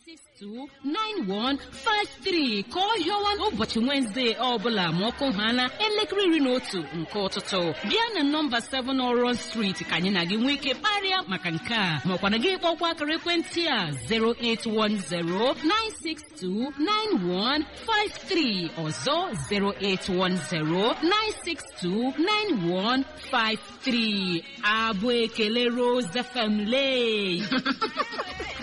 081629153 ka ọ hịọwa ụbọchị Wenezdee ọbụla ma ọkụ ha na elekere iri na otu nke ụtụtụ bịa na nọmba 7 Oron Street ka anyị na gị nwee ike kparịa maka nke a makwana gị kpọkwa akara ekwentị a 08109629153 ọzọ 08109629153 abụ ekele Rose FM lee